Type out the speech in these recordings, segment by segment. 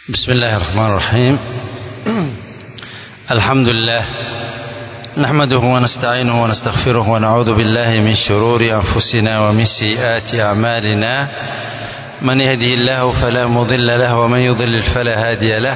بسم الله الرحمن الرحيم الحمد لله نحمده ونستعينه ونستغفره ونعوذ بالله من شرور أنفسنا ومن سيئات أعمالنا من يهده الله فلا مضل له ومن يضلل فلا هادي له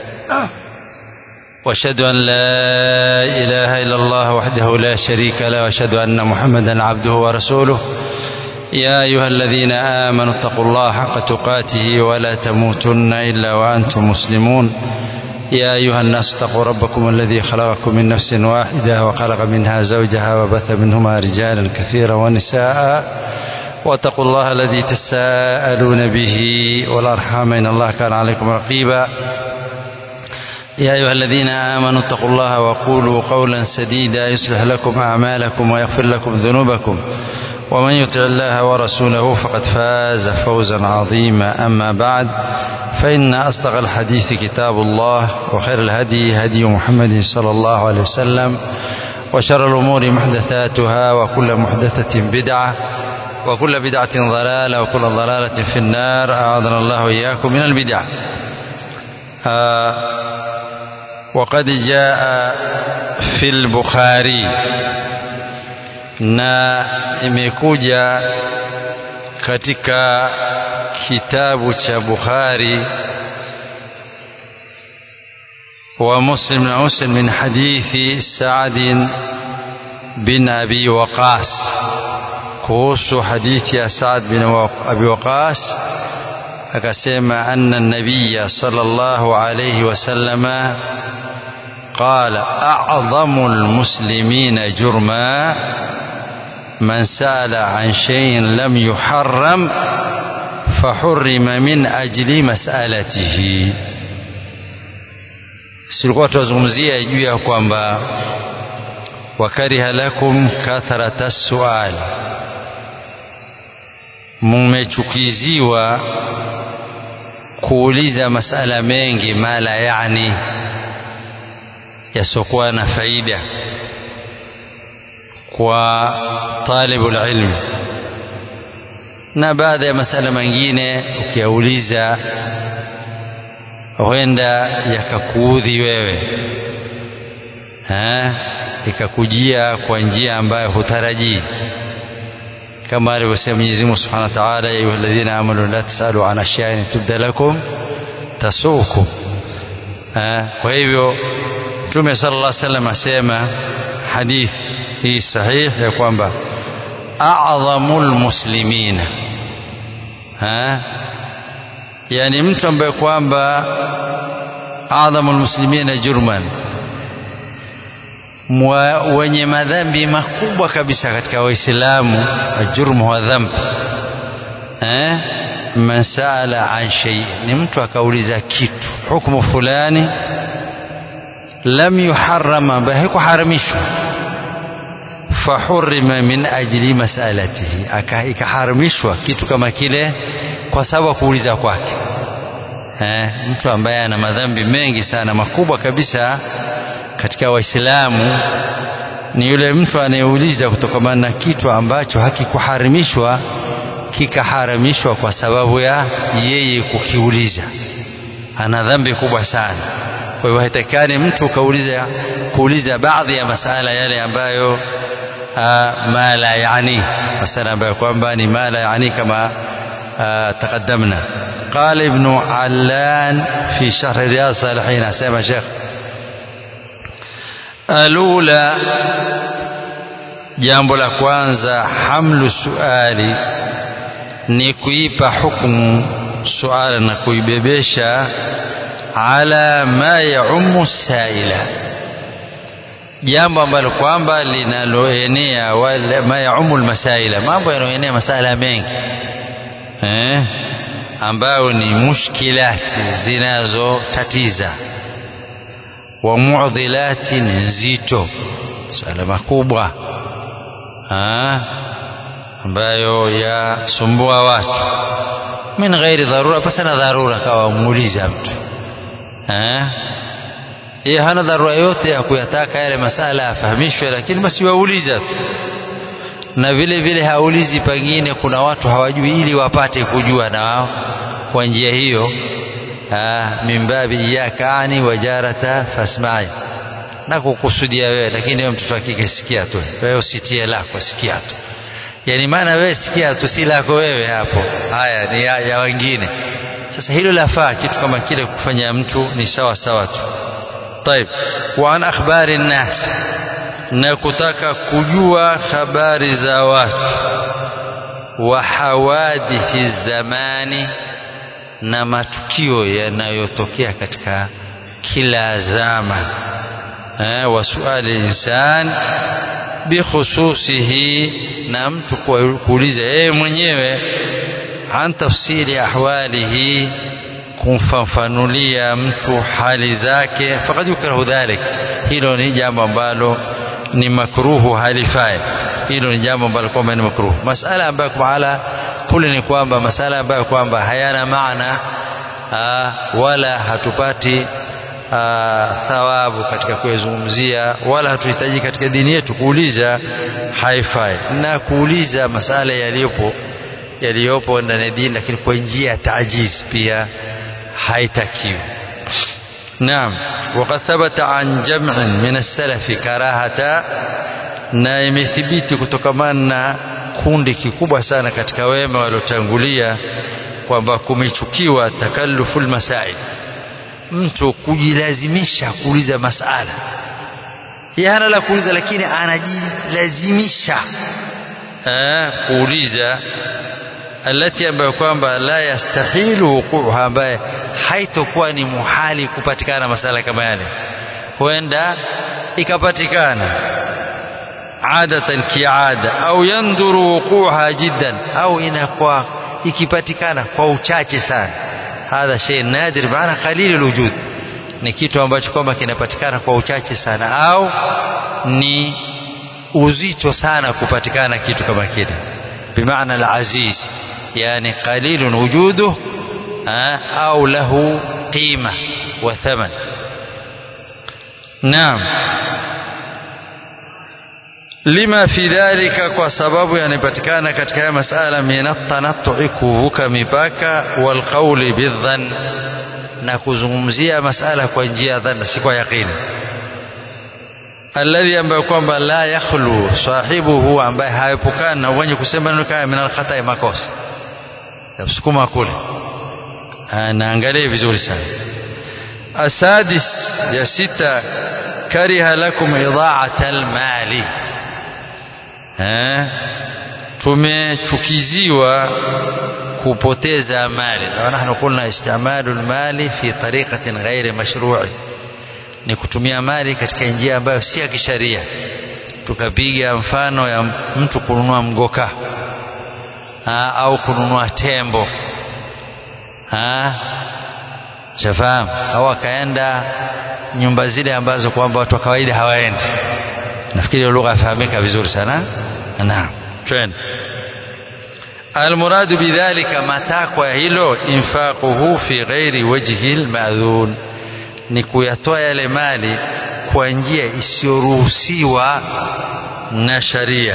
واشهد أن لا إله إلا الله وحده لا شريك له واشهد أن محمدا عبده ورسوله يا أيها الذين آمنوا اتقوا الله حق تقاته ولا تموتن إلا وأنتم مسلمون يا أيها الناس اتقوا ربكم الذي خلقكم من نفس واحدة وخلق منها زوجها وبث منهما رجالا كثيرا ونساء واتقوا الله الذي تساءلون به والأرحام إن الله كان عليكم رقيبا يا أيها الذين آمنوا اتقوا الله وقولوا قولا سديدا يصلح لكم أعمالكم ويغفر لكم ذنوبكم ومن يطع الله ورسوله فقد فاز فوزا عظيما أما بعد فإن أصدق الحديث كتاب الله وخير الهدي هدي محمد صلى الله عليه وسلم وشر الأمور محدثاتها وكل محدثة بدعة وكل بدعة ضلالة وكل ضلالة في النار أعاذنا الله إياكم من البدع آه وقد جاء في البخاري na imekuja katika kitabu cha Bukhari wa Muslim na Muslim min hadithi Saad bin Abi Waqas kuhusu hadithi ya Saad bin Abi Waqas akasema anna nabiyya sallallahu alayhi wasallama قال أعظم المسلمين جرما من سأل عن شيء لم يحرم فحرم من أجل مسألته silikuwa tunazungumzia juu ya kwamba wakariha lakum kathrata sual mumechukiziwa kuuliza masala mengi mala yani yasiokuwa na faida kwa talibul ilm na baadhi ya masala mengine ukiyauliza huenda yakakuudhi wewe ha? ikakujia kwa njia ambayo hutarajii kama alivyosema Mwenyezi Mungu Subhanahu wa Ta'ala ya ayyuhalladhina amanu la tasalu an ashyain tubda lakum tasukum kwa hivyo Mtume sallallahu alaihi wasallam asema hadithi hii sahihi ya kwamba a'dhamul muslimina ha yani mtu ambaye kwamba a'dhamul muslimina jurman wenye madhambi makubwa kabisa katika waislamu jurmu wa dhambi eh man saala an shay ni mtu akauliza kitu hukumu fulani lam yuharrama ambaye haikuharamishwa fahurima min ajli masalatihi ikaharamishwa kitu kama kile kwa sababu ya kuuliza kwake eh, mtu ambaye ana madhambi mengi sana makubwa kabisa katika waislamu ni yule mtu anayeuliza kutokana na kitu ambacho hakikuharamishwa kikaharamishwa kwa sababu ya yeye kukiuliza ana dhambi kubwa sana kwa hivyo haitakikani mtu kauliza kuuliza baadhi ya masala yale ambayo ma la yani masala ambayo kwamba ni ma la yani kama taqaddamna قال ابن علان في شرح رياض الصالحين اسمع شيخ الأولى jambo la kwanza hamlu suali ni kuipa hukumu suala na kuibebesha ala ma yaumu saila jambo ambalo kwamba linaloenea ma yaumu almasaila mambo yanayoenea masala mengi eh ambayo ni mushkilati zinazotatiza wa mu'dhilati nzito masala makubwa ambayo yasumbua watu min ghairi dharura pasana dharura kawa muuliza mtu yeye hana dharura yote ya kuyataka yale masala afahamishwe lakini basi wauliza tu na vile vile haulizi pengine kuna watu hawajui ili wapate kujua na wao kwa njia hiyo min babi iyaka ani wajarata fasmai na kukusudia wewe lakini wewe mtoto wa kike sikia tu wewe usitie lako sikia tu yani maana wewe sikia tu si lako wewe hapo haya ni ya, ya wengine sasa hilo lafaa kitu kama kile kufanya mtu ni sawa sawa tu طيب وعن أخبار الناس na kutaka kujua habari za watu wa hawadithi zamani na matukio yanayotokea katika kila zama eh, wa suali insan bikhususihi na mtu kuuliza yeye mwenyewe an tafsiri ahwalihi kumfafanulia mtu hali zake fakad yukrahu dhalik hilo ni jambo ambalo ni makruhu halifai hilo ni jambo ambalo kwamba ni makruhu masala ambayo ala kule ni kwamba masala ambayo kwamba hayana maana aa, wala hatupati aa, thawabu katika kuyazungumzia wala hatuhitaji katika dini yetu kuuliza haifai na kuuliza masala yaliyopo yaliyopo ndani ya dini lakini kwa njia ya tajiz pia haitakiwi naam وقد ثبت عن جمع من السلف كراهة na imethibiti kutokamana na kundi kikubwa sana katika wema waliotangulia kwamba kumechukiwa takallufu lmasail mtu kujilazimisha kuuliza masala ye hana la kuuliza lakini anajilazimisha kuuliza alati ambayo kwamba la yastahilu wuquha ambaye haitokuwa ni muhali kupatikana masala kama yale huenda ikapatikana adatan kiada au yandhuru wuquha jiddan au inakuwa ikipatikana kwa uchache sana hadha shay nadir maana qalil alwujud ni kitu ambacho kwamba kinapatikana kwa uchache sana au ni uzito sana kupatikana kitu kama kile bimaana alaziz yani qalilun wujuduh au lahu qima wa thaman naam lima fi dhalika kwa sababu yanapatikana katika haya masala min at-tanattu'i kuvuka mipaka wal qawli bidhann na kuzungumzia masala kwa njia ya dhanna si kwa yaqini alladhi ambayo kwamba la yakhlu sahibuhu ambaye haepukana na wenye kusema neno kaya min al-khata'i makosa yamsukuma kule naangalie vizuri sana asadis ya sita kariha lakum idha'ata al-mali tumechukiziwa kupoteza mali na nahnu qulna istimalu almali fi tariqatin ghairi mashru'i ni kutumia mali katika njia ambayo si ya kisharia tukapiga mfano ya mtu kununua mgoka ha, au kununua tembo shafahamu au akaenda nyumba zile ambazo kwamba watu wa kawaida hawaendi nafikiri lugha yafahamika vizuri sana naam twende almuradu bidhalika matakwa ya hilo infaquhu fi ghairi wajhi almadhun ni kuyatoa yale mali kwa njia isiyoruhusiwa na sharia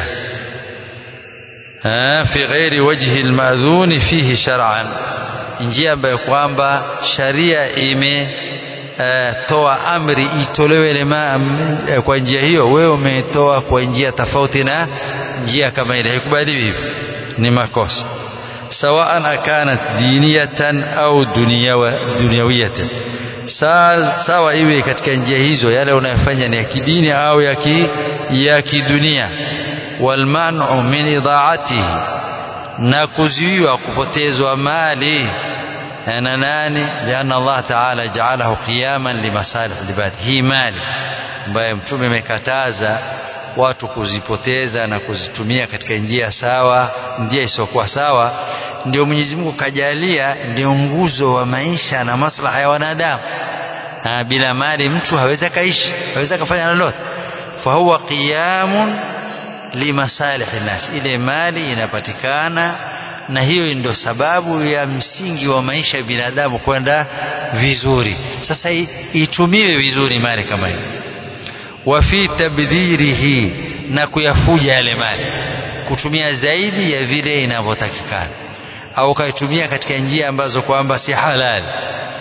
fi ghairi wajhi almadhun fihi shar'an njia ambayo kwamba sharia ime toa amri itolewe ile kwa njia hiyo wewe umetoa kwa njia tofauti na njia kama ile haikubaliwi hivi ni makosa sawaan akanat diniyatan au dunyawiyatan sawa iwe katika njia hizo yale unayofanya ni ya kidini au ya ki ya kidunia walmanu min idaatihi na kuzuiwa kupotezwa mali na nani lianna Allah taala jaalahu qiyaman limasalih libad hii mali ambayo mtume amekataza watu kuzipoteza na kuzitumia katika njia sawa njia isiyokuwa sawa ndio Mwenyezi Mungu kajalia ndio nguzo wa maisha na maslaha ya wanadamu bila mali mtu hawezi kaishi hawezi kufanya lolote fa huwa qiyamun limasalih nas ile mali inapatikana na hiyo ndio sababu ya msingi wa maisha ya binadamu kwenda vizuri sasa itumiwe vizuri mali kama hiyo wa fi tabdhirihi na kuyafuja yale mali kutumia zaidi ya vile inavyotakikana au kaitumia katika njia ambazo kwamba si halali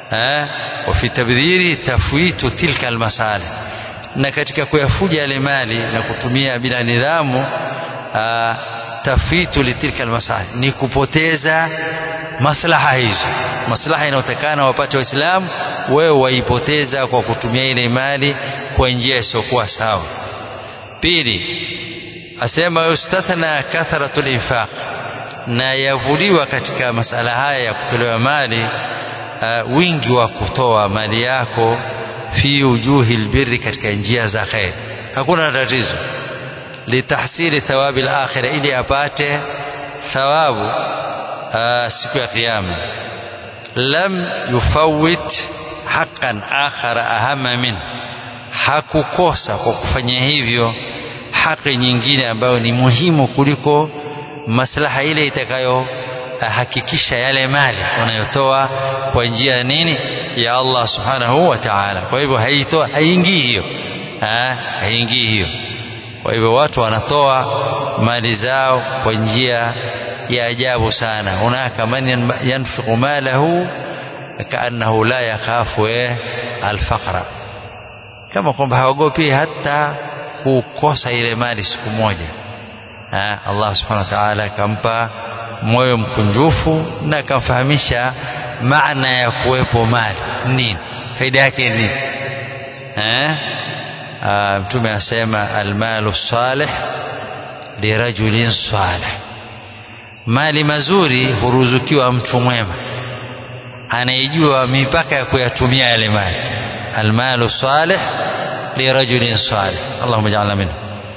eh وفي تبذيره تفويت تلك المصالح na katika kuyafuja yale mali na kutumia bila nidhamu tafwitu litilka almasalih ni kupoteza maslaha hizo maslaha inayotakana wapate waislamu wewe waipoteza kwa kutumia ile mali kwa njia isiyokuwa sawa pili asema yustathna kathratu linfaq na yavuliwa katika masala haya ya kutolewa mali uh, wingi wa kutoa mali yako fi wujuhi albirri katika njia za khair hakuna tatizo litahsili thawabi alakhira ili apate thawabu uh, siku ya kiyama lam yufawit haqqan akhara ahama min hakukosa kwa kufanya hivyo haki nyingine ambayo ni muhimu kuliko maslaha ile itakayo hakikisha yale mali unayotoa kwa njia ya nini ya Allah subhanahu wa ta'ala kwa hivyo haitoa haingii hiyo haingii hiyo kwa hivyo watu wanatoa mali zao kwa njia ya ajabu sana hunaka man yanfiqu malahu kaannahu la yakhafu alfaqra kama kwamba haogopi hata kukosa ile mali siku moja ha, Allah subhanahu wa ta'ala akampa moyo mkunjufu na akamfahamisha maana ya kuwepo mali nini faida yake nini mtume asema almalu salih lirajulin salih mali mazuri huruzukiwa mtu mwema anayejua mipaka ya kuyatumia yale mali almalu salih lirajulin salih allahumma ja'alna minhu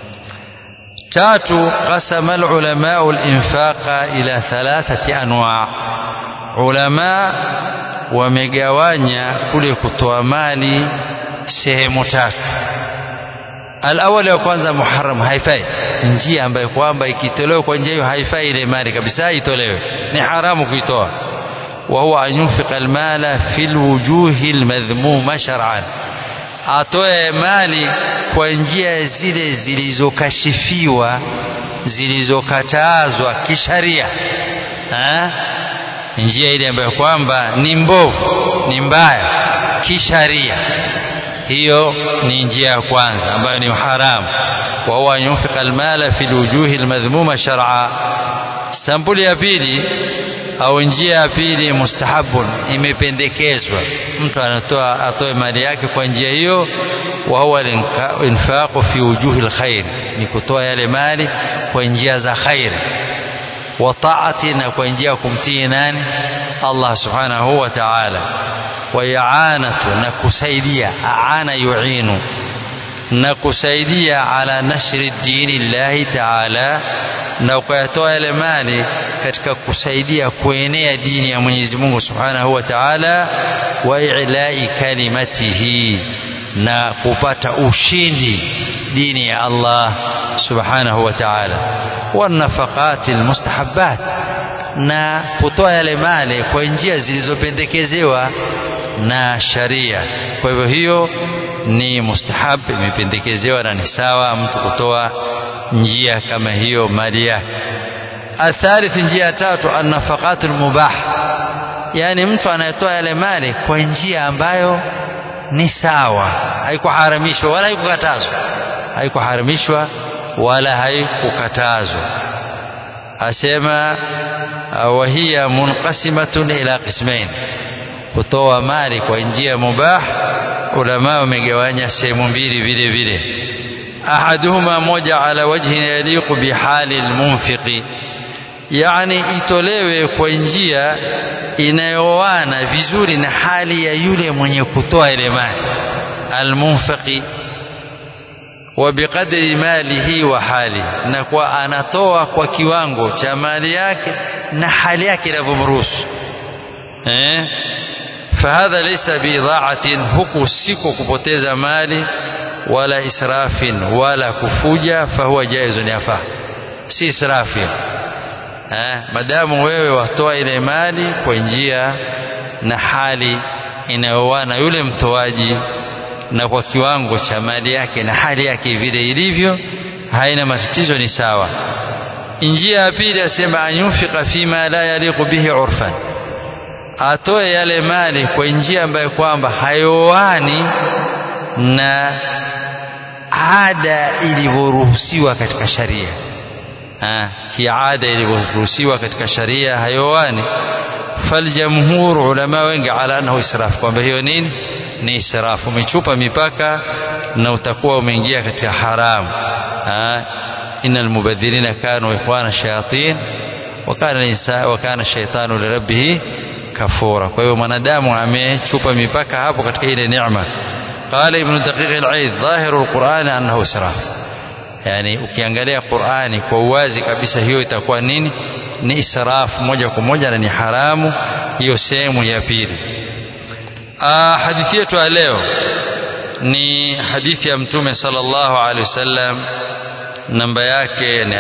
tatu qasama alulamau alinfaqa ila thalathati anwa ulama wamegawanya kule kutoa mali sehemu tatu alawali ya kwanza muharram haifai njia ambayo kwamba ikitolewa kwa njia hiyo haifai ile mali kabisa itolewe ni haramu kuitoa wa huwa an yunfiqa almala fi alwujuhi almadhmuma shar'an atoe mali kwa njia zile zilizokashifiwa zilizokatazwa kisharia njia ile ambayo kwamba ni mbovu ni mbaya kisharia hiyo ni njia ya kwanza ambayo ni haramu wa huwa yunfiqa almala fi alwujuhi almadhmuma shar'a sampuli ya pili au njia ya pili mustahabun imependekezwa mtu anatoa atoe mali yake kwa njia hiyo wa huwa infaqu fi wujuhi alkhair ni kutoa yale mali kwa njia za khair wa taati na kwa njia ya kumtii nani Allah subhanahu wa ta'ala wa i'anatu na kusaidia aana yu'inu na kusaidia ala nashri dini llahi ta'ala na ukayatoa yale mali katika kusaidia kuenea dini ya Mwenyezi Mungu Subhanahu wa Ta'ala wa i'la'i kalimatihi na kupata ushindi dini ya Allah Subhanahu wa Ta'ala wa nafaqati almustahabbat na kutoa yale mali kwa njia zilizopendekezewa na sharia kwa hivyo hiyo ni mustahab imependekezewa na ni sawa mtu kutoa njia kama hiyo mali yake athalith njia ya tatu annafaqatul mubah yani mtu anayetoa yale mali kwa njia ambayo ni sawa haikuharamishwa wala haikukatazwa haikuharamishwa wala haikukatazwa asema wa hiya munqasimatun ila qismain kutoa mali kwa njia mubah ulama wamegawanya sehemu mbili vile vile ahaduhuma moja ala wajhi yaliqu bihali almunfiqi yani itolewe kwa njia inayoana vizuri na hali ya yule mwenye kutoa ile mali almunfiqi wa biqadri malihi wa hali na kwa anatoa kwa kiwango cha mali yake na hali yake inavyomruhusu eh fahadha laysa biidha'atin huku siko kupoteza mali wala israfin wala kufuja fahuwa jaizun yafaa si israfi eh madamu wewe watoa ile mali kwa njia na hali inayowana yule mtoaji na kwa kiwango cha mali yake na hali yake vile ilivyo haina matatizo ni sawa njia ya pili asema anyunfika fima la yaliqu bihi urfan atoe yale mali kwa njia ambayo kwamba hayoani na ada ilivyoruhusiwa katika sharia kiada ilivyoruhusiwa katika sharia hayoani faljamhur ulama wengi ala annahu israf kwamba hiyo nini ni israfu umechupa mipaka na utakuwa umeingia katika haramu inna almubadhirina kanu ikhwana shayatin wakana insa wakana shaitanu lirabbih kafura kwa hiyo mwanadamu amechupa mipaka hapo katika ile neema qala ibn daqiq al-aid dhahiru al-quran annahu israf yani ukiangalia qurani kwa uwazi kabisa hiyo itakuwa nini ni israfu moja kwa moja na ni haramu hiyo sehemu ya pili hadithi yetu ya leo ni hadithi ya mtume sallallahu alaihi wasallam namba yake ni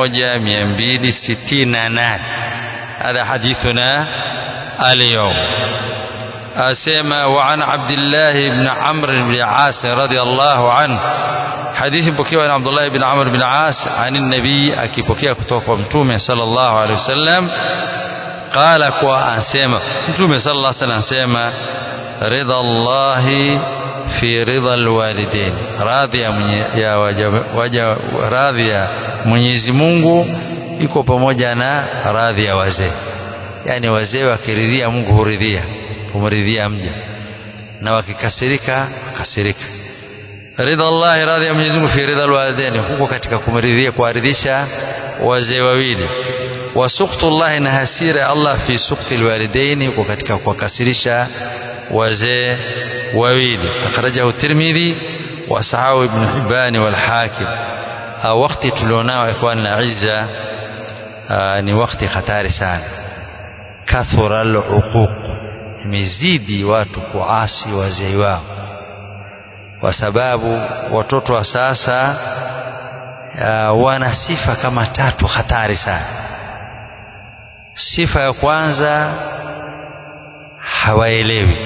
1268 هذا حديثنا اليوم أسمى وعن عبد الله بن عمرو بن عاص رضي الله عنه حديث بكي عن عبد الله بن عمرو بن عاص عن النبي أكي بكي كتوك متومة صلى الله عليه وسلم قال كوا أسمى متومة صلى الله عليه وسلم أسمى رضا الله في رضا الوالدين radhi ya waja, waja radhi ya Mwenyezi Mungu iko pamoja na radhi ya wazee yani wazee wakiridhia Mungu huridhia humridhia mja na wakikasirika kasirika ridha Allah radhi ya Mwenyezi Mungu fi ridha alwalidain huko katika kumridhia kuaridhisha wazee wawili wa sukhtu Allah na hasira Allah fi sukhti alwalidain huko katika kuwakasirisha wazee wawili akhrajahu Tirmidhi wa sahahu Ibn Hibban wal Hakim wakati tulionao ikhwan al-izza ni wakati hatari sana kathura al-uquq imezidi watu kuasi wazee wao kwa sababu watoto wa sasa uh, wana sifa kama tatu hatari sana sifa ya kwanza hawaelewi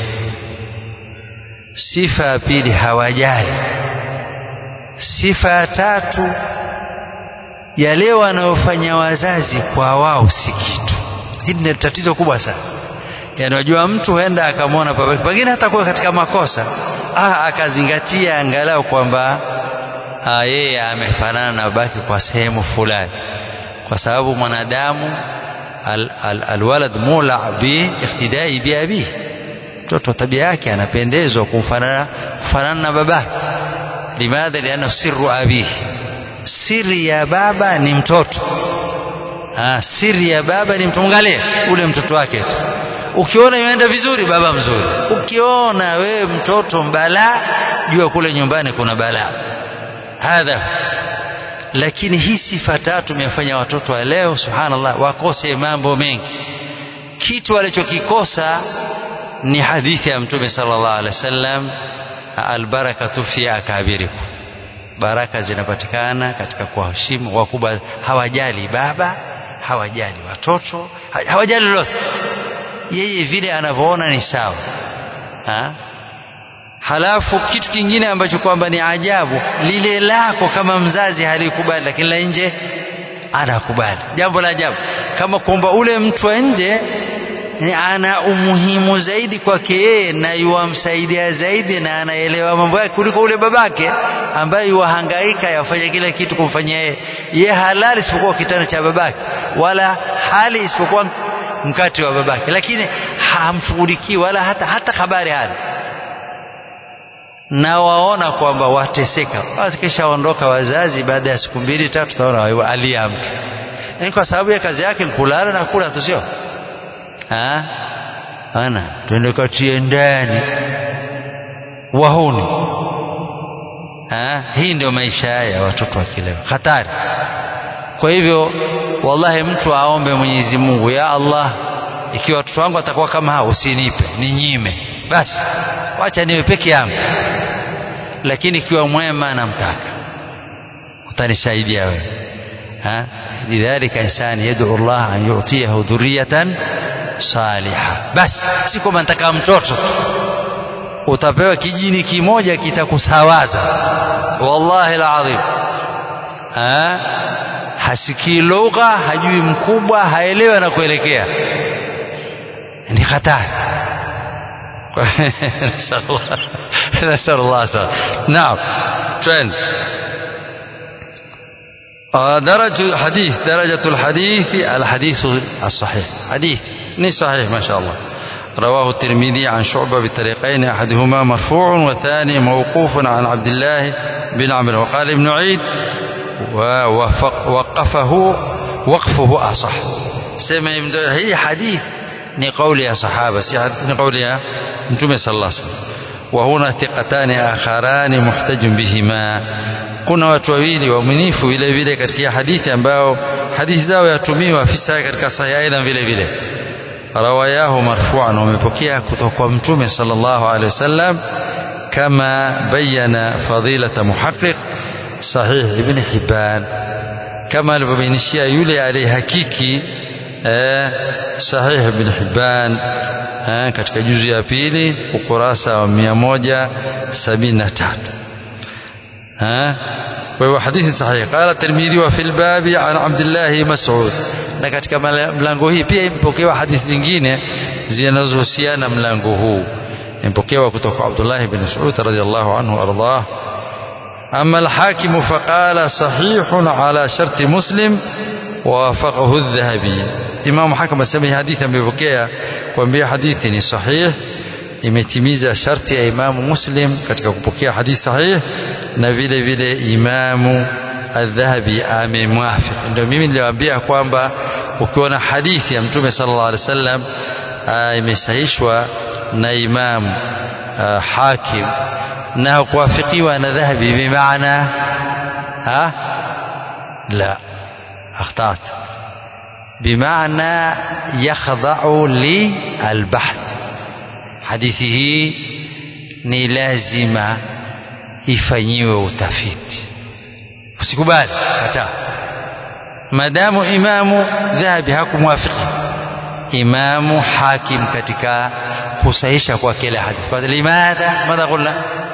sifa ya pili hawajali sifa ya tatu yale wanayofanya wazazi kwa wao si kitu hili ni tatizo kubwa sana yanajua mtu huenda akamwona babake pengine hata kuwa katika makosa ah, akazingatia angalau kwamba yeye amefanana na babake kwa sehemu fulani kwa sababu mwanadamu al, al, alwalad mula bi iktidai bi abihi mtoto tabia yake anapendezwa kufanana kufanana na babake limadha liana sirru abihi siri ya baba ni mtoto ha, siri ya baba ni mtu mwangalie ule mtoto wake tu ukiona imeenda vizuri baba mzuri ukiona wewe mtoto mbala jua kule nyumbani kuna balaa hadha lakini hii sifa tatu imefanya watoto wa leo subhanallah wakose mambo mengi kitu walichokikosa ni hadithi ya mtume sallallahu alaihi wasallam albarakatu fi akabirikum baraka zinapatikana katika kuwaheshimu wakubwa hawajali baba hawajali watoto hawajali lolote yeye vile anavyoona ni sawa ha? halafu kitu kingine ambacho kwamba ni ajabu lile lako kama mzazi halikubali lakini la nje anakubali jambo la ajabu kama kwamba ule mtu wa nje ana umuhimu zaidi kwake yeye na yuwamsaidia zaidi na anaelewa mambo yake kuliko ule babake ambaye yuwahangaika yafanya kila kitu kumfanyia yeye ye halali isipokuwa kitanda cha babake wala hali isipokuwa mkate wa babake lakini hamshughulikii wala hata hata habari hana na waona kwamba wateseka wakishaondoka wazazi baada ya siku mbili tatu taona alia mtu ni kwa sababu ya kazi yake kulala na kula tu sio ana twende katie ndani wahuni ha? hii ndio maisha ya watoto wa kileo hatari kwa hivyo wallahi mtu aombe Mwenyezi Mungu ya Allah ikiwa watoto wangu watakuwa kama hao usinipe ninyime basi wacha niwe peke yangu lakini ikiwa mwema namtaka utanisaidia wewe ha lidhalika insani yad'u Allah an yu'tiyahu dhurriyatan saliha basi si kwamba nataka mtoto utapewa kijini kimoja kitakusawaza wallahi alazim ha hasikii lugha hajui mkubwa haelewi anakuelekea ni hatari نسأل الله السلامة نعم فين درجة حديث درجة الحديث الحديث الصحيح حديث ني صحيح ما شاء الله رواه الترمذي عن شعبة بطريقين أحدهما مرفوع والثاني موقوف عن عبد الله بن عمرو وقال ابن عيد ووقفه وقفه أصح سمع هي حديث ni kauli ya sahaba si ni kauli ya mtume sallallahu alaihi wasallam wa huna thiqatani akharani muhtajun bihima kuna watu wawili waaminifu vile vile katika hadithi ambao hadithi zao yatumiwa fi sahihi katika sahihi aidha vile vile rawayahu marfu'an wamepokea kutoka kwa mtume sallallahu alaihi wasallam kama bayana fadilata muhaqqiq sahih ibn hibban kama alivyobainishia yule aliyehakiki eh, sahih ibn hibban eh, katika juzu ya pili ukurasa wa 173 eh kwa hivyo hadithi sahihi qala tirmidhi wa fil babi an abdullah mas'ud na katika mlango hii pia imepokewa hadithi zingine zinazohusiana mlango huu imepokewa kutoka Abdullah ibn Mas'ud radhiyallahu anhu ardah أما الحاكم فقال صحيح على شرط مسلم ووافقه الذهبي إمام حكم السمي حديثا ببكية وانبيا حديث صحيح imetimiza sharti ya imamu muslim katika kupokea hadithi sahih na vile vile imamu adhahabi amemwafik ndio mimi niliwaambia kwamba ukiona hadithi ya mtume sallallahu alaihi wasallam imesahishwa na imamu hakim na kuwafikiwa na dhahabi bimaana ha la akhtat bimaana yakhda'u li albahth hadithi hii ni lazima ifanyiwe utafiti usikubali hata madamu imamu dhahabi hakumwafiki imamu hakim katika kusahisha kwa kila hadithi kwa limadha madha qulna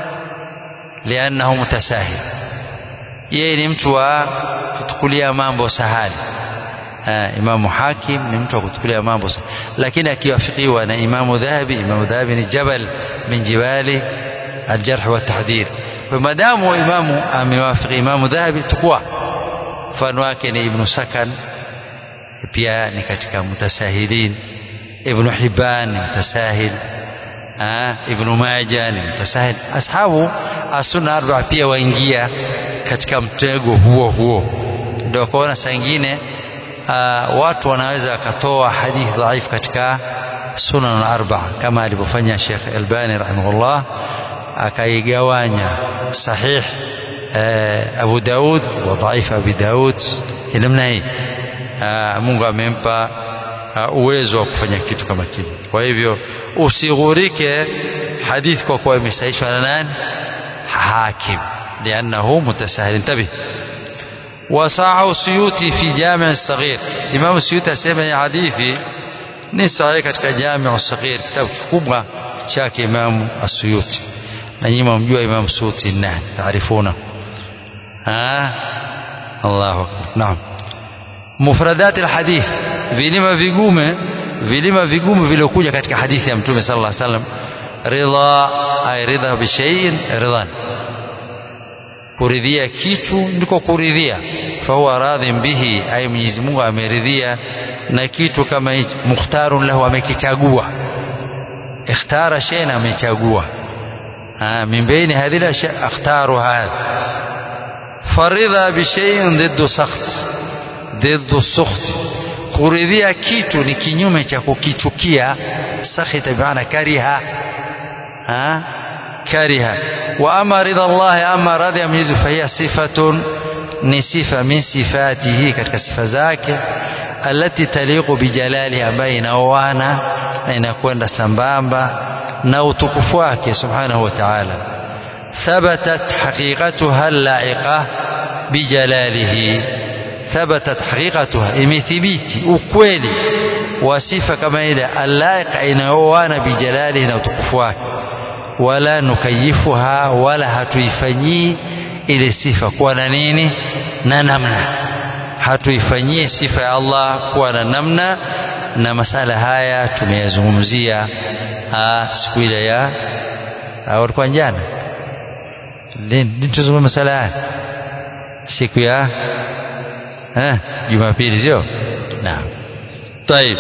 liannahu mutasahil yeye ni mtu wa kutukulia mambo sahali imamu hakim ni mtu wa kutukulia mambo lakini akiwafikiwa na imamu dhahabi imamu dhahabi ni jabal min jibali aljarh wa tahdhir madamu imamu amewafiki imamu dhahabi tukua mfano wake ni ibnu sakan pia ni katika mutasahilin ibnu hibban ni mutasahil ibnu maja ni mutasahil ashabu asuna arbaa pia waingia katika mtego huo huo ndio kuona saa ingine uh, watu wanaweza wakatoa hadithi dhaifu katika sunan arba kama alivyofanya Sheikh Albani rahimahullah akaigawanya sahih uh, Abu Daud wa dhaif Abi Daud namna hii uh, Mungu amempa uh, uwezo wa kufanya kitu kama kile kwa hivyo usighurike hadithi kwa kuwa imesahihishwa na nani hakim liannahu mutasahil intabih وصاعه السيوطي في جامع الصغير إمام السيوطي أسمع حديثي ni sahihi katika Jamiu Saghir, kitabu kikubwa chake Imamu Asuyuti, na nyinyi mnamjua Imamu Suyuti nani? Taarifuna? Allahu akbar. Naam, mufradat alhadith, vilima vigume vilima vigumu viliokuja katika hadithi ya Mtume sallallahu alaihi wasallam. Ridha ay ridha bi shay'in ridhan kuridhia kitu ndiko kuridhia fahuwa radhin bihi ay Mwenyezi Mungu ameridhia na kitu kama hicho mukhtarun lahu amekichagua ikhtara shay'an amechagua min baini hadhihi al-ashya akhtaru hadha faridha bi shay'in ضد sakht ضد sukht kuridhia kitu ni kinyume cha kukichukia sakhita bimaana kariha ha كره وأما رضا الله أما رضي من فهي صفة ni sifa min sifatihi katika sifa zake alati taliqu bijalalihi ambayo inaoana na inakwenda sambamba na utukufu wake subhanahu wa ta'ala thabatat haqiqatuha laiqa bijalalihi thabatat haqiqatuha imethibiti ukweli wa sifa kama ile alaiqa inaoana bijalalihi na utukufu wake wala nukayifuha wala hatuifanyii ile sifa kuwa na nini na namna hatuifanyie sifa ya Allah kuwa na namna na masala haya tumeyazungumzia siku ile ya walikuwa jana lini tuzungumza masala haya siku ya eh Jumapili sio naam طيب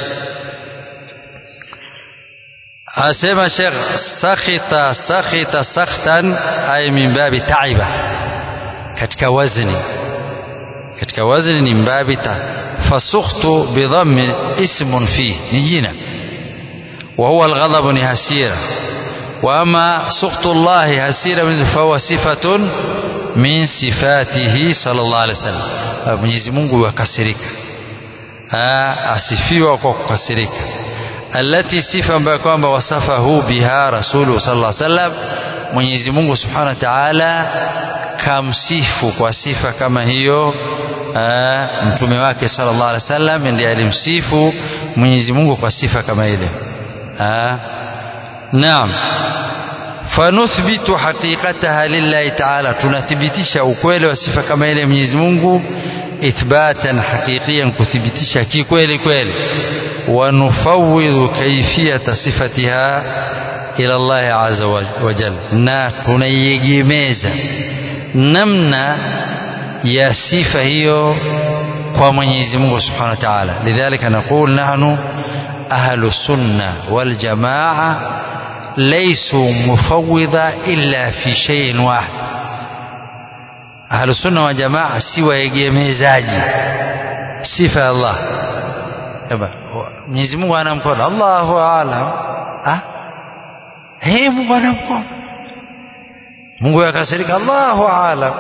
asema Sheikh sakhita sakhita sakhtan ay min babi taiba katika wazni katika wazni ni mbabi ta fasukhtu bidhammi ismun fi ni jina wa huwa alghadab ni hasira wa ama sukhtu Allah hasira fahuwa sifatun min sifatihi sallallahu alaihi wasallam Mwenyezi Mungu yakasirika asifiwa kwa kukasirika alati sifa ambayo kwamba wasafahu biha rasuluhu sallallahu alaihi wasallam Mwenyezi Mungu subhanahu wa ta'ala kamsifu kwa sifa kama hiyo mtume wake sallallahu alaihi wasallam ndiye alimsifu Mwenyezi Mungu kwa sifa kama ile naam fanuthbitu haqiqataha lillahi ta'ala tunathibitisha ukweli wa sifa kama ile Mwenyezi Mungu ithbatan haqiqiyan kuthibitisha kikweli kweli ونفوض كيفية صفتها إلى الله عز وجل na tunaiegemeza namna ya sifa hiyo kwa Mwenyezi Mungu Subhanahu wa Ta'ala lidhalika naqul nahnu ahlu sunna wal jamaa laysu mufawwidha illa fi shay'in wahid ahlu sunna wal jamaa si waegemezaji sifa ya Allah Mwenyezi Mungu ana mkono Allahu aalam ah hey Mungu ana mkono Mungu yakasirika Allahu aalam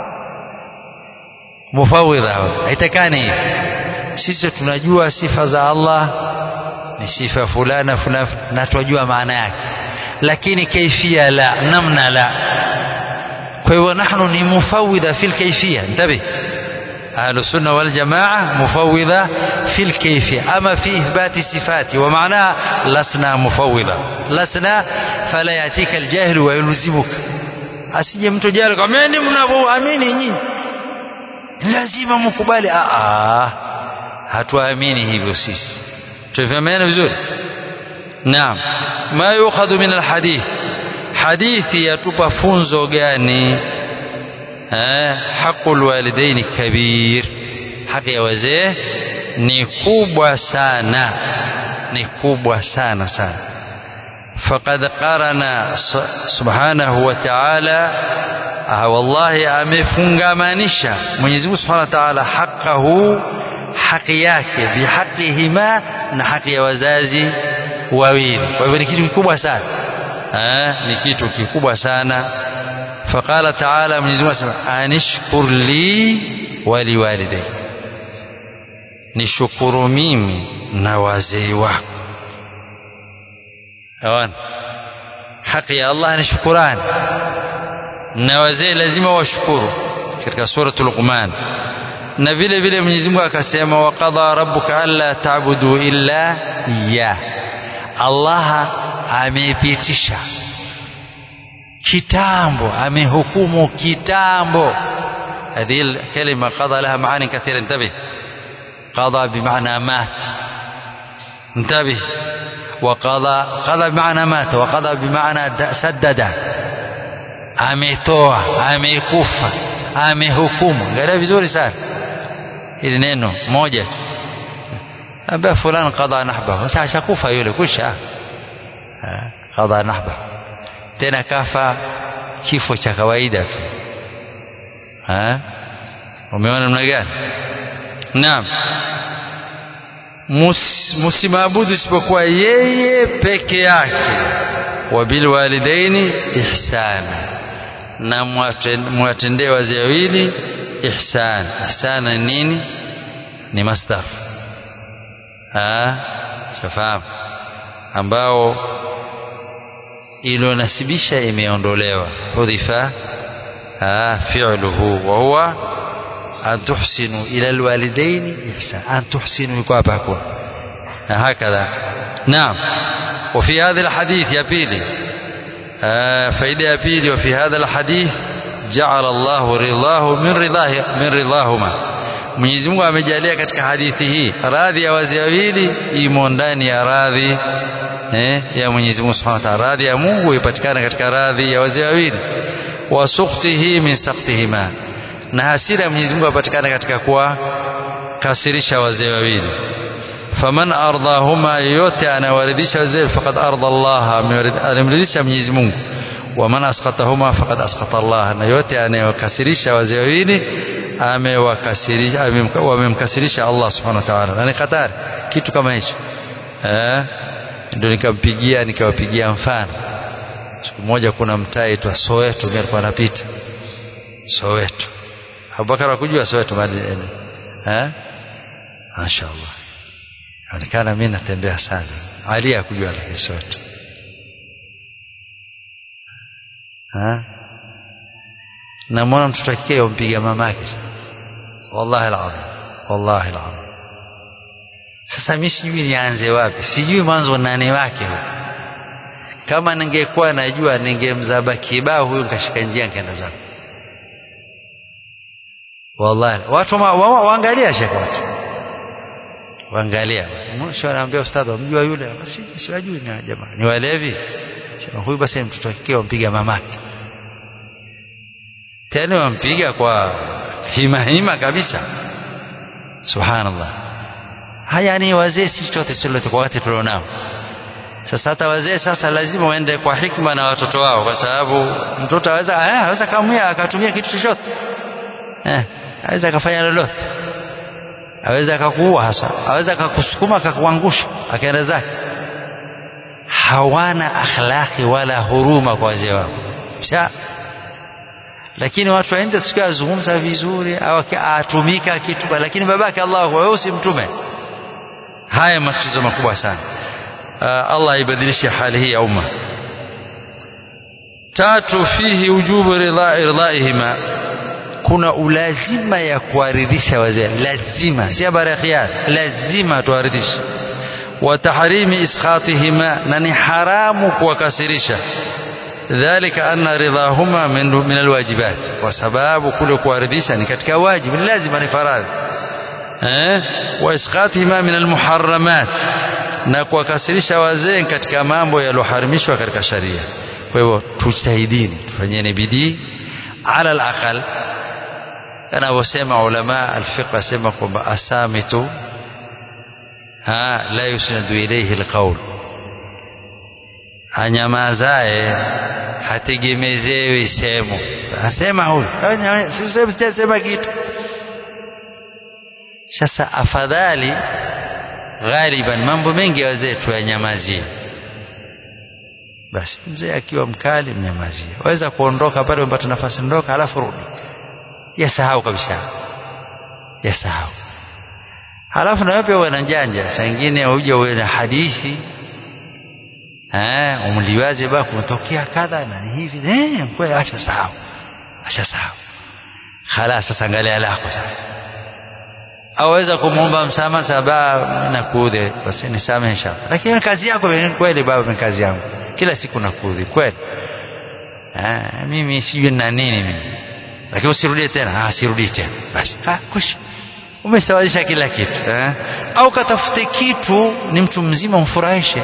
mufawidha haitakani hivi sisi tunajua sifa za Allah ni sifa fulana fulana na tunajua maana yake lakini kaifia la namna la kwa hivyo nahnu ni mufawidha fil kaifia ntabi أهل السنة والجماعة مفوضة في الكيفية أما في إثبات الصفات ومعناها لسنا مفوضة لسنا فلا يأتيك الجاهل ويلزمك asije mtu jahili kameni mnavyoamini nyinyi lazima mkubali hatuamini hivyo sisi tufahamiana vizuri naam ma yukhadhu min alhadith hadithi yatupa funzo gani haqul walidaini kabir haki ya wazee ni kubwa sana ni kubwa sana sana faqad qarana subhanahu wa ta'ala wallahi amefungamanisha Mwenyezi Mungu Subhanahu wa Ta'ala haqahu haki yake bihaqihima na haki ya wazazi wawili kwa hivyo ni kitu kikubwa sana ni kitu kikubwa sana فقال تعالى من يزمع أن اشكر لي ولوالدي nishukuru mimi na wazee wako awan haki ya Allah ni shukurani na wazee lazima washukuru katika suratu Luqman na vile vile Mwenyezi Mungu akasema waqadha rabbuka alla ta'budu illa ya Allah amepitisha kitambo amehukumu kitambo هذه الكلمة قضى لها معاني كثيرة انتبه قضى بمعنى مات انتبه وقضى قضى بمعنى مات وقضى بمعنى سدد ametoa amekufa amehukumu angalia vizuri sana hili neno moja ambaye fulani qadha nahbahu sasa ashakufa yule kusha qadha nahbahu tena kafa kifo cha kawaida tu umeona namna gani naam msimaabudu isipokuwa yeye peke yake wabilwalidaini ihsana na mwatendee wazee wawili ihsan ihsana ni nini ni masdar shafahamu ambao ilionasibisha imeondolewa hudhifa fi'luhu wa huwa an tuhsinu ila alwalidaini ihsan an tuhsinu iko hapa hakuna هكذا نعم وفي هذا الحديث يا بيلي آه فإذا يا بيلي وفي هذا الحديث جعل الله رضاه من رضاه من رضاهما Mwenyezi Mungu amejalia katika hadithi hii radhi ya wazee wawili imo ndani ya radhi eh, ya Mwenyezi Mungu Subhanahu wa Ta'ala. Radhi ya Mungu ipatikana katika radhi ya wazee wawili, wa sukhtihi min sakhtihima, na hasira ya Mwenyezi Mungu ipatikana katika kuwakasirisha wazee wawili. Faman ardahuma, yoyote anawaridhisha wazee, faqad arda Allah, amemridhisha Mwenyezi Mungu. Waman asqatahuma faqad asqata Allah, na yote anayewakasirisha wazee wawili amewakasirisha wamemkasirisha Allah subhanahu wa ta'ala. Na ni hatari kitu kama hicho eh, ndio nikampigia nikawapigia mfano. Siku moja kuna mtaa aitwa Soweto, mimi alikuwa anapita Soweto. Abubakar hakujua Soweto bali eh, mashaallah, onekana mimi natembea sana. Ali hakujua lakini Soweto eh namwona mtoto akike yompiga mamake wallahi alazim wallahi alazim sasa mi sijui nianze wapi sijui mwanzo nani wake huyu kama ningekuwa najua ningemzaba kibao huyu nikashika njia nkaenda zangu wallahi watu waangalia shekhe watu waangalia mwisho anaambia ustadhi wamjua yule siwajui na jamaa ni walevi sema huyu basi mtoto akike wampiga mamake tena wampiga kwa hima hima kabisa subhanallah haya ni wazee si chote silote kwa wakati tulionao sasa hata wazee sasa lazima waende kwa hikma na watoto wao kwa sababu mtoto aweza aweza kamwia akatumia kitu chochote eh aweza akafanya lolote aweza akakuua hasa aweza akakusukuma akakuangusha akaenda zake hawana akhlaqi wala huruma kwa wazee wao Sha, lakini watu waende tusikia azungumza vizuri au atumika kitu lakini babake Allah wewe usimtume haya matatizo makubwa sana uh, Allah ibadilishe hali hii ya umma tatu fihi ujubu ridha irdaihima kuna ulazima ya kuwaridhisha wazee lazima si habari ya khiyar lazima tuwaridhishe wa tahrimi iskhatihima na ni haramu kuwakasirisha dhalika anna ridhahuma min, min alwajibat kwa sababu kule kuwaridhisha ni katika wajibu ni lazima ni faradhi eh wa iskhatihima min almuharramat na kuwakasirisha wazee katika mambo yaliyoharamishwa katika sharia kwa hivyo tujitahidini tufanyeni bidii ala alaqal anavyosema ulama alfiqh asema kwamba asamitu ha la yusnadu ilayhi alqawl anyamazae hategemezewi sehemu asema huyu sisema kitu sasa afadhali ghaliban mambo mengi ya wazee tuyanyamazie basi mzee akiwa mkali mnyamazie waweza kuondoka pale umepata nafasi ndoka alafu rudi yasahau kabisa yasahau halafu na wewe pia uwe na janja saa ingine uje uwe na hadithi eh umliwaze ba kumetokea kadha na hivi eh kweli acha sahau acha sahau khalas sasa angalia lako sasa aweza kumwomba msamaha sababu nakuudhi basi nisamehe inshallah lakini kazi yako kweli baba ni kazi yangu kila siku nakuudhi kweli ah mimi sijui na nini mimi lakini usirudie tena ah sirudii tena basi ah kush umesawazisha kila kitu eh? au katafute kitu ni mtu mzima umfurahishe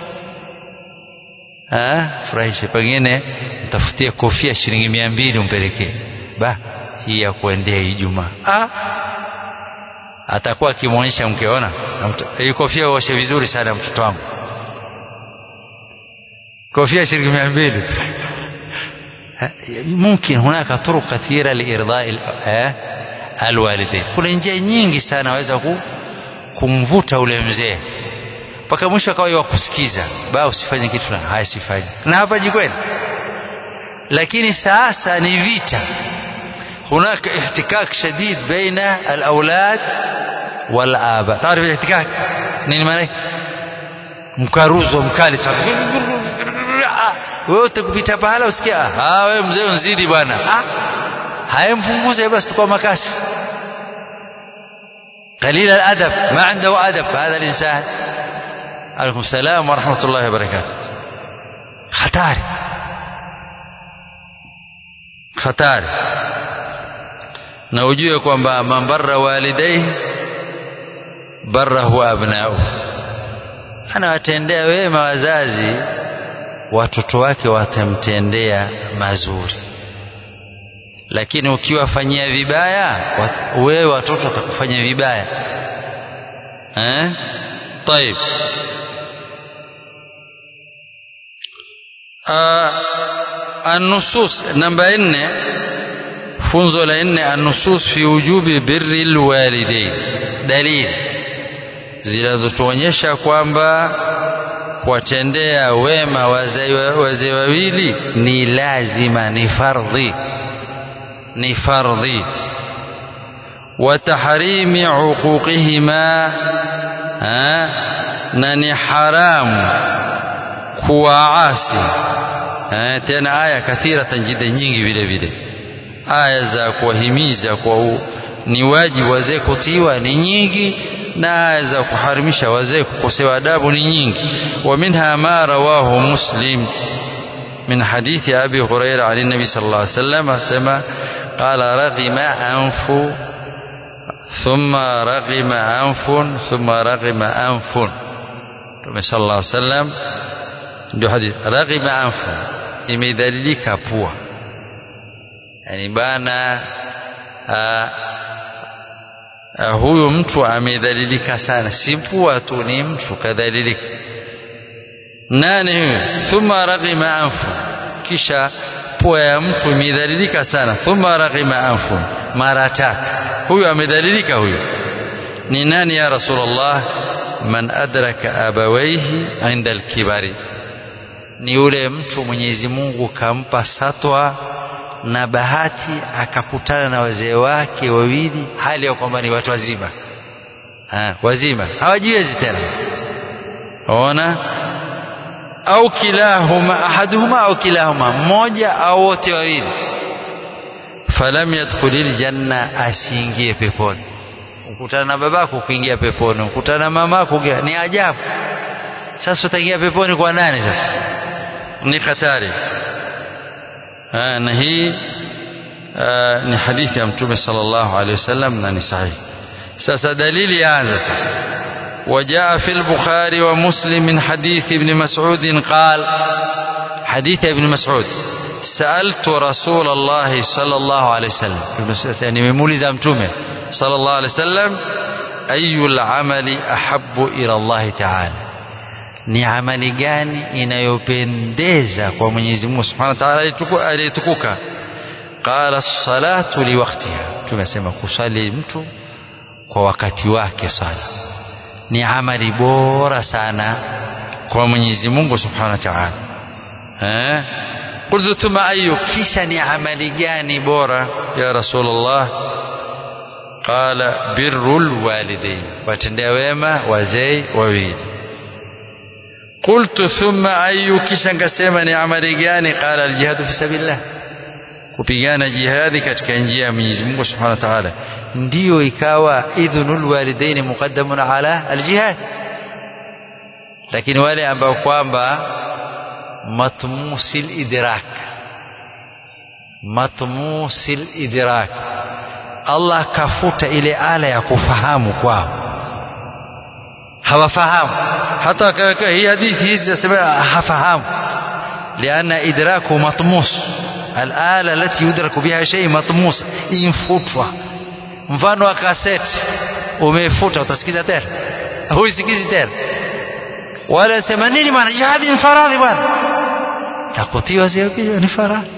eh furahishe pengine mtafutie kofia shilingi mia mbili umpelekee ba hii ya kuendea Ijumaa ah atakuwa akimwonyesha mkeona hii kofia uoshe vizuri sana mtoto wangu kofia shilingi mia mbili ممكن هناك طرق كثيرة لإرضاء الوالدين kuna njia nyingi sana waweza kumvuta ule mzee mpaka mwisho akawa wakusikiza ba usifanye kitu fulani haya sifanye na hapa jikweli lakini sasa ni vita هناك احتكاك شديد بين الأولاد والآباء تعرف الاحتكاك nini maana mkaruzo mkali sana wewe utakupita pahala usikia ah wewe mzee unzidi bwana ah hayampunguze basi tukua makasi قليل الأدب ما عنده أدب هذا الإنسان عليكم السلام ورحمة الله وبركاته hatari hatari na ujue kwamba man barra walidaihi barrahu abnau anawatendea wema wazazi watoto wake watamtendea mazuri lakini ukiwafanyia vibaya wewe watoto watakufanya vibaya eh طيب النصوص نمبر 4 funzo la nne النصوص في وجوب بر الوالدين dalili zinazotuonyesha kwamba kuwatendea wema wazee wawili ni lazima ni fardhi ni fardhi wa tahrimi uquqihima na ni haramu kuwaasi tena aya kathiratan jida nyingi vile vile aya za kuwahimiza kwa ni wajibu wazee kutiwa ni nyingi na aya za kuharimisha wazee kukosewa adabu ni nyingi wa minha ma rawahu muslim min hadithi abi huraira an nabi sallallahu alaihi wasallam asema qala raghima anfu thumma raghima anfun thumma raghima anfun Mtume sallallahu alaihi wasallam ndio hadithi raghima anfun imedhalilika pua yani bana Uh, huyu mtu amedhalilika sana si pua tu ni mtu kadhalilika nani huyu thumma raghima anfu kisha pua ya mtu imedhalilika sana thumma raghima anfu mara tatu huyu amedhalilika huyu ni nani ya rasulullah man adraka abawaihi inda alkibari ni yule mtu Mwenyezi Mungu kampa satwa na bahati akakutana na wazee wake wawili hali ya kwamba ni watu wazima ha, wazima hawajiwezi tena ona au kilahuma ahaduhuma au kilahuma mmoja au wote wawili falam yadkhulil janna asiingie peponi ukutana na babako kuingia peponi ukutana na mamako ni ajabu sasa utaingia peponi kwa nani sasa ni hatari na hii ni hadithi ya mtume sallallahu alaihi wasallam na ni sahihi sasa dalili yaanza sasa وجاء في البخاري ومسلم من حديث ابن مسعود قال حديث ابن مسعود سألت رسول الله صلى الله عليه وسلم يعني ممولد أمتومه صلى الله عليه وسلم أي العمل أحب إلى الله تعالى ni amali gani inayopendeza kwa Mwenyezi Mungu Subhanahu wa Ta'ala aliyetukuka qala salatu liwaqtiha tumesema kusali mtu kwa wakati wake sala ni amali bora sana kwa Mwenyezi Mungu Subhanahu wa Ta'ala eh qultu thumma ayu kisha ni amali gani bora ya Rasulullah qala birrul walidain watendea wema wazee wawili قلت ثم أي kisha ngasema ni amali gani qala aljihadu fi sabilillah kupigana jihadi katika njia ya Mwenyezi Mungu Subhanahu wa Ta'ala ndiyo ikawa idhnul walidain muqaddamun ala aljihad lakini wale ambao kwamba matmusil idrak matmusil idrak Allah kafuta ile ala ya kufahamu kwao hawafahamu hata akaweka hii hadithi hizi zinasema hafahamu lianna idraku matmus alala lati yudraku biha shay matmus infutwa mfano wa kaseti umefuta utasikiza tena huisikizi tena wala sema nini maana jihadi ni faradhi bwana takutiwa sio ni faradhi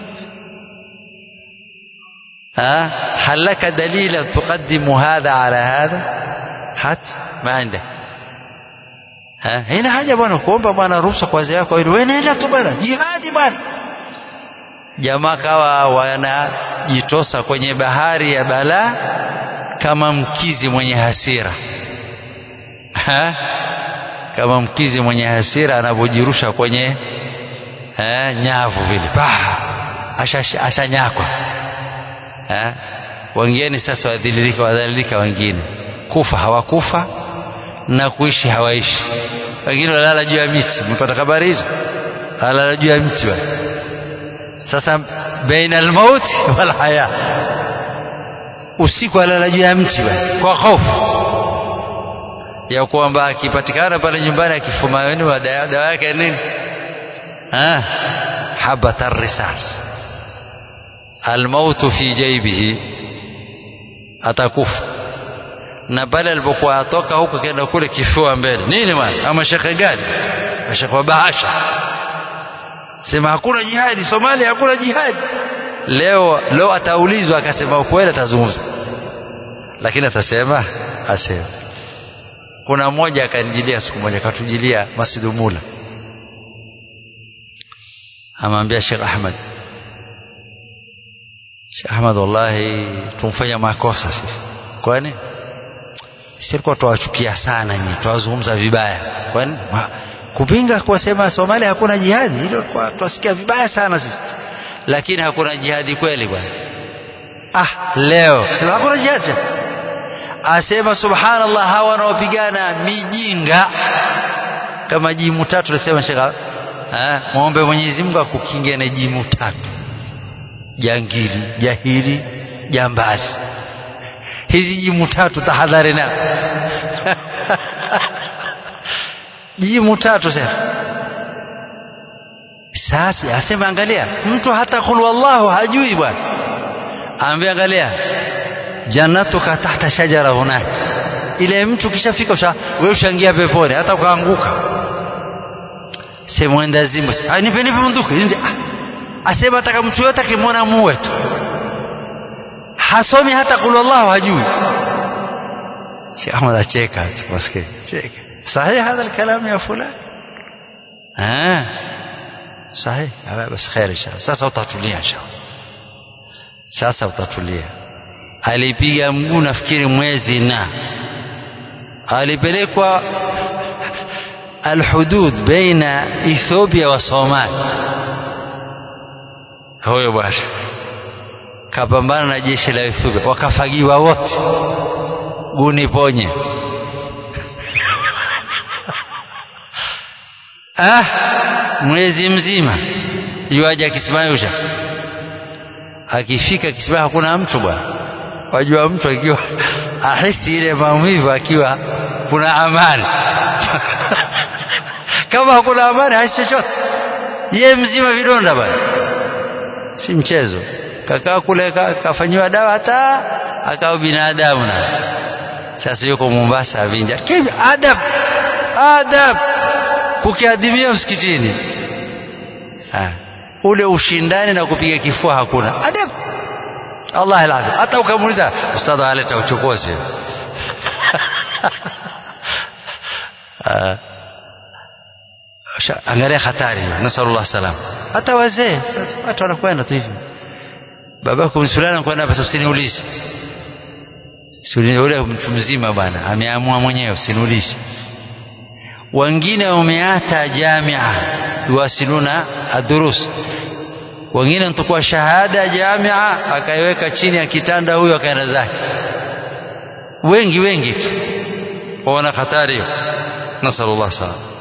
ها هل لك دليل تقدم هذا على هذا هات ما عندك haina haja bwana kuomba bwana ruhusa kwa wazee wako ili wewe nenda tu bwana jihadi bwana jamaa kawa wanajitosa kwenye bahari ya balaa kama mkizi mwenye hasira ha? kama mkizi mwenye hasira anavyojirusha kwenye ha? nyavu vile ashanyakwa asha wengine sasa wadhililika wadhalilika wengine kufa hawakufa na kuishi hawaishi wengine walala juu ya miti mpata habari hizo walala juu ya mti basi sasa baina almauti wal haya usiku alala juu ya mti basi kwa hofu ya kwamba akipatikana pale nyumbani akifumaweni wa dawa yake nini ah habata risas almautu fi jaibihi atakufa na pale alipokuwa atoka huko kenda kule kifua mbele nini bwana ama shekhe gani shekhe wa bahasha sema hakuna jihadi Somalia hakuna jihadi leo leo ataulizwa akasema ukweli atazungumza lakini atasema asema kuna mmoja akanijilia siku moja akatujilia Masjid Mula amwambia Sheikh Ahmad Sheikh Ahmad wallahi tumfanya makosa sisi kwani sisi tuwachukia sana nyinyi tuwazungumza vibaya kwani kupinga kuwasema Somalia hakuna jihadi hilo twasikia vibaya sana sisi lakini hakuna jihadi kweli bwana ah leo sema hakuna jihadi asema subhanallah hawa wanaopigana mijinga kama jimu tatu nasema shaka eh muombe Mwenyezi Mungu akukinge na jimu tatu jangili jahili jambazi hizi jimu tatu tahadhari na jimu tatu sasa sasa asema angalia mtu hata kul wallahu hajui bwana aambia angalia jannatuka tahta shajara hunaka ile mtu kishafika usha wewe ushaingia peponi hata ukaanguka sema enda zimbo ah nipe nipe bunduki asema ataka mtu yote akimwona muwe tu hasomi hata kul wallahu hajui Sheikh Ahmad acheka maskini cheka صحيح هذا الكلام يا فلان آه صحيح بس خير ان شاء الله sasa utatulia inshallah sasa utatulia alipiga mguu nafikiri mwezi na alipelekwa alhudud baina Ethiopia wa Somalia huyo bwana kapambana na jeshi la Ethiopia wakafagiwa wote guni ponye ah mwezi mzima yuaje akisimamisha akifika kisimama hakuna mtu bwana wajua mtu akiwa ahisi ile maumivu akiwa kuna amani kama hakuna amani hasi chochote ye mzima vidonda bwana si mchezo kakaa kule kafanyiwa dawa hata akawa binadamu na sasa yuko Mombasa avinja kivi adab adab kukiadhimia msikitini ha. ule ushindani na kupiga kifua hakuna adab Allah alazim hata ukamuuliza ustadha aleta uchokozi angalia hatari nasallallahu salam hata wazee watu wanakwenda tu hivi babako fulani anakwenda basi usiniulize ule mtu mzima bwana ameamua mwenyewe usiniulize wengine wameata jamia yuwasiluna adurus wengine ntukua shahada jamia akaiweka chini ya kitanda huyo akaenda zake wengi wengi tu waona hatari hiyo nasallallahu salam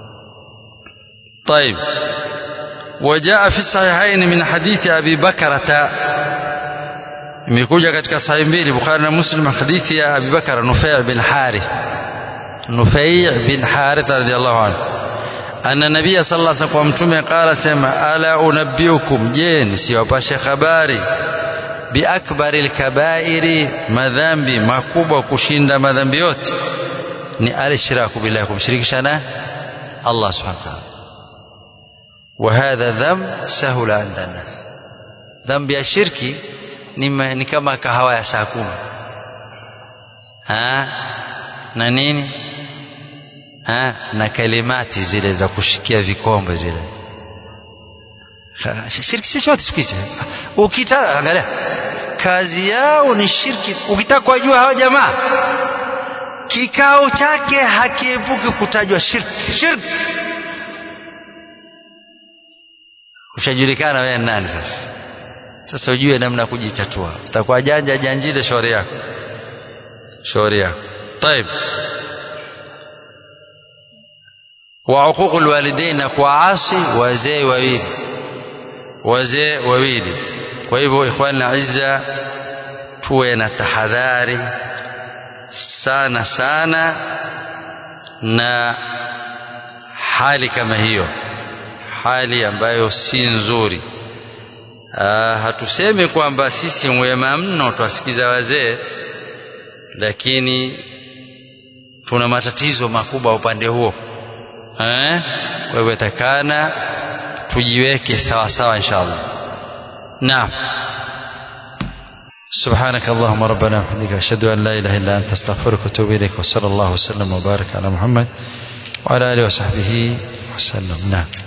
طيب وجاء في الصحيحين من حديث أبي بكرة imekuja katika sahihi mbili Bukhari na Muslim hadithi ya Abi Bakar Nufai bin Harith Nufai bin Harith radhiallahu anhu anna nabia sallallahu alaihi wasallam mtume qala sema ala unabbiukum je nisiwapashe habari biakbari alkabairi madhambi makubwa kushinda madhambi yote ni alishraku billahi kumshirikisha na Allah subhanahu wa ta'ala وهذا ذنب سهل عند الناس ذنب ya shirki ni, ni kama kahawa ya saa kumi na nini ha? na kalimati zile za kushikia vikombe zile shirki chochote siku hizi ukitaka angalia kazi yao ni shirki ukitaka kuwajua hawa jamaa kikao chake hakiepuki kutajwa shirki shirki ushajulikana wewe nani sasa sasa ujue namna kujitatua utakuwa janja janjile shauri yako shauri yako طيب وعقوق الوالدين na kuasi wazee wawili wazee wawili kwa hivyo ikhwan izza tuwe na tahadhari sana sana na hali kama hiyo hali ambayo si nzuri Aa, hatusemi kwamba sisi wema mno twasikiza wazee lakini tuna matatizo makubwa upande huo eh? kwa hivyo takana tujiweke sawa sawa inshallah naam سبحانك اللهم ربنا وبحمدك أشهد أن لا إله إلا أنت أستغفرك وأتوب إليك وصلى الله وسلم وبارك على محمد وعلى آله وصحبه وسلم نعم